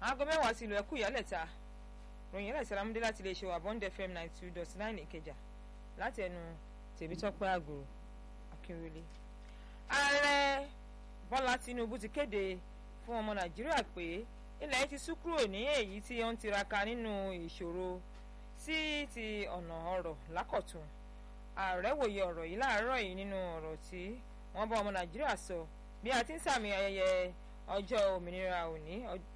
aago mẹ́wàá sí ìlú ẹ̀kú ìyálẹ̀ta ròyìn ẹ̀lẹ́sẹ̀ lámúdé láti lè ṣe wà bond fm ninety two dot nine ìkẹjà láti ẹnu tèmítọ́pẹ́ àgòrò akínrẹ́lẹ́. ààrẹ bọ́lá tinubu ti kéde fún ọmọ nàìjíríà pé ilẹ̀ ti sú kúrò ní èyí tí ó ń tiraka nínú ìṣòro sí ti ọ̀nà ọ̀rọ̀ lákọ̀tún ààrẹ wòye ọ̀rọ̀ yìí láàárọ̀ yìí nínú ọ̀rọ̀ tí wọ́n bá ọmọ nàìjíríà sọ bí a ti ń sàmì ayẹyẹ ọjọ́ òmìnira òní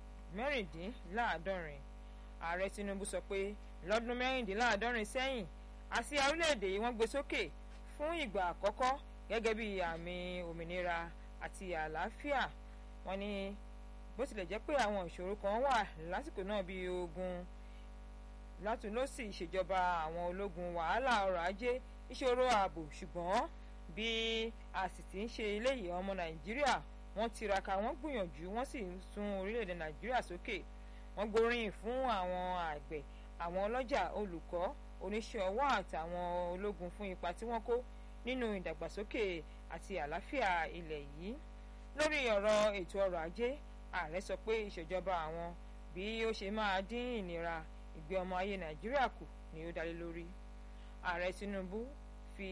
mẹ́rìndínláàádọ́rin ààrẹ tinubu sọ pé lọ́dún mẹ́rìndínláàádọ́rin sẹ́yìn àsíá orílẹ̀-èdè yìí wọ́n gbé sókè fún ìgbà àkọ́kọ́ gẹ́gẹ́ bí àmì òmìnira àti àlàáfíà wọ́n ní bó tilẹ̀ jẹ́ pé àwọn ìṣòro kan wà lásìkò náà bíi ogun látúnlọ́sì ìṣèjọba àwọn ológun wàhálà ọrọ̀ ajé ìṣòro ààbò ṣùgbọ́n bí a sì ti ń ṣe eléyìí ọmọ nàìjíríà wọ́n tiraka wọ́n gbìyànjú wọ́n sì ń sún orílẹ̀-èdè nàìjíríà sókè wọ́n gbóríyìn fún àwọn àgbẹ̀ àwọn ọlọ́jà olùkọ́ oníṣẹ́ ọwọ́ àtàwọn ológun fún ipa tí wọ́n kó nínú ìdàgbàsókè àti àlàáfíà ilẹ̀ yìí lórí ọ̀rọ̀ ètò ọrọ̀ ajé ààrẹ sọ pé ìṣèjọba àwọn bí ó ṣe máa dín ìnira ìgbé ọmọ ayé nàìjíríà kù ni ó dálé lórí ààrẹ tinubu fi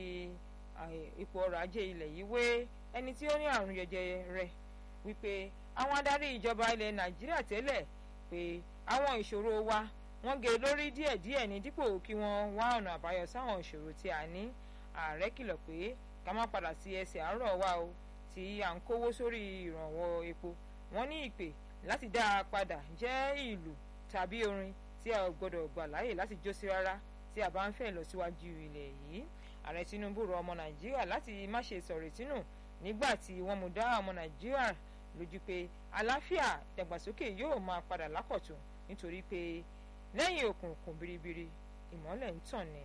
ipò ọrọ̀ ajé ilẹ̀ yìí wé ẹni tí ó ní àrùn jẹjẹrẹ wípé àwọn adarí ìjọba ilẹ̀ nàìjíríà tẹ́lẹ̀ pé àwọn ìṣòro wa wọ́n gé lórí díẹ̀díẹ̀ ní dípò kí wọ́n wá ọ̀nà àbáyọ sáwọn ìṣòro tí a ní ààrẹ kìlọ̀ pé ká má padà sí ẹsẹ̀ àárọ̀ wa o tí à ń kówó sórí ìrànwọ́ epo wọ́n ní ìpè láti dá a padà jẹ́ ìlú tàbí orin tí a ò gbọdọ̀ gbà láàyè láti jó sí rárá tí a bá ń fẹ́ lọ síwájú ilẹ̀ yìí ààrẹ tinubu rọ ọmọ nàìjíríà láti má ṣe sọ̀rọ̀ ìtínú nígbà tí wọ́n mú dá ọmọ nàìjíríà lójú pé àlàáfíà ìdàgbàsókè yóò máa padà lákọ̀tún nítorí pé lẹ́yìn òkùnkùn biribiri ìmọ́lẹ̀ ń tàn ní.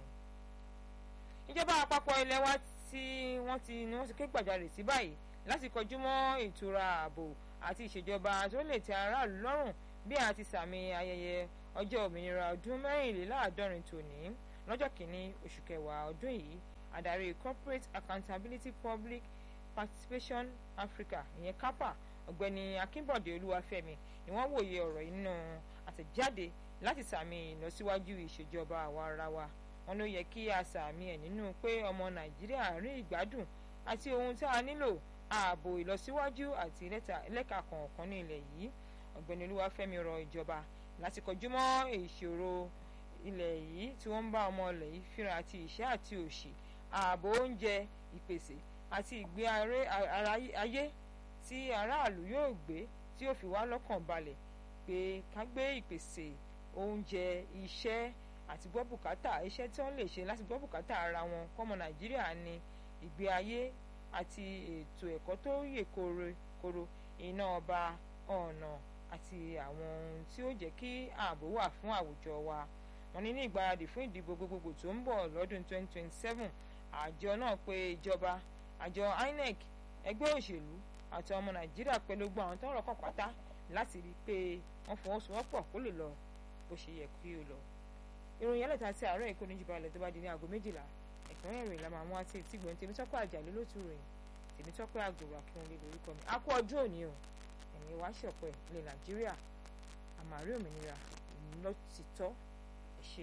ìjọba àpapọ̀ ilẹ̀ wa tí wọ́n ti ni wọ́n ti ké gbàjarè sí báyìí láti kọjú mọ́ ìtura ààbò àti ìṣèjọba tó lè tẹ́ aráàlú lọ́rùn bí a ti sàmì ayẹyẹ ọjọ́ òmìnira ọdún mẹ́rìnléláàádọ́rin tòní lọ́jọ́ kìíní oṣù kẹwàá ọdún yìí adarí corporate accountability public participation africa ìyẹn capa ọ̀gbẹ́ni akínbọ̀dé olúwafẹ́mi ni wọ́n wòye ọ̀rọ̀ yìí nínú àtẹ̀jáde láti sàmì ìlọsíwájú ìṣèjọba àwa ara wa wọn ló yẹ kí a sàmì ẹ̀ nínú pé ọmọ nàìjíríà rí ìgbádùn àti ohun tí a nílò ààbò ìlọsíwájú àti lẹ́ka kọ̀ọ̀kan ní ilẹ̀ yìí ọ̀gbẹ́ni olúwafẹ́mi rọ ìjọba láti kọjú mọ́ ìṣòro ilẹ̀ yìí tí wọ́n ń bá ọmọ ilẹ̀ yìí fínra àti ìṣẹ́ àti òṣì ààbò oúnjẹ ìpèsè àti ìgbé ayé tí aráàlú yóò gbé tí yóò fi wá lọ́kàn balẹ̀ pé ká gbé ìpèsè oúnjẹ iṣẹ́ àti gbọ́ bùkátà iṣẹ́ tí wọ́n lè ṣe láti gbọ́ bùkátà ara wọn kọ́mọ nàìjíríà ní ìgbé ayé àti ètò ẹ̀kọ́ tó yè koro iná ọba ọ̀nà àti àwọn ohun tí ó jẹ́ kí ààbò wà fún àwùjọ wa wọ́n ní ní ìgbáradì fún ìdìbò gbogbogbò tó ń bọ̀ lọ́dún 2027 àjọ náà pé ìjọba àjọ INEC ẹgbẹ́ òṣèlú àti ọmọ nàìjíríà pẹ̀lú gbogbo àwọn tọ́rọ̀ kàn pátá láti rí i pé wọ́n fọwọ́sowọ́pọ̀ kó lè lọ bó ṣe yẹ kí ó lọ. ìròyìn ẹlẹ́ta sí àárọ̀ èkó níjùbọ̀ alẹ́ tó bá di ní aago méjìlá ẹ̀kúnrẹ́ ìròyìn la máa mú àti ìtìgbọ̀n tèmítọ́pẹ́ àjàlẹ́ ló tún ròyìn tèmítọ́pẹ́ àgòrò akínwọlé lórúkọ mi. a kú ọjọ́ òní o ẹ̀mí wá ṣọ̀pẹ́ ilẹ̀ nàìjíríà àmàrí òmìnira lọ́tìtọ́ ẹ̀ ṣe.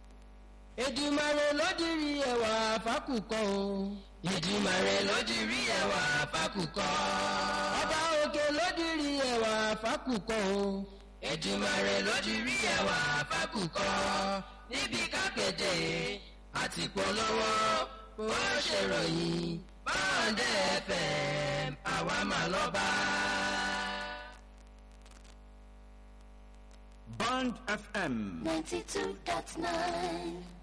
Èdùmàrè ló dirí ẹwà fákùkọ o. Èdùmàrè ló dirí ẹwà fákùkọ. Ọba òkè ló dirí ẹwà fákùkọ o. Èdùmàrè ló dirí ẹwà fákùkọ. Níbi kápẹ́tẹ̀ àti polówó ó ṣèròyìn báńdẹ̀ FM àwa mà lọ́ba. Band FM. 92.9